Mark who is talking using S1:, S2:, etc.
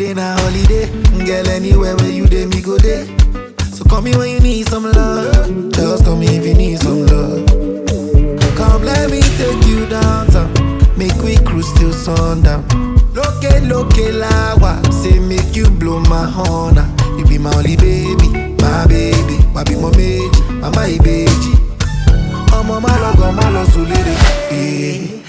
S1: day na holiday. Girl, anywhere where you dey, me go day. So call me when you need some love. Just call me if you need some love. Come, let me take you downtown. Make we cruise till sundown. Loke, loke, lawa. Say, make you blow my horn. ah. You be my only baby, my baby. Wabi mo meji, mama ibeji. Ọmọ má lọ gan, má lọ sùn lédè. Eh.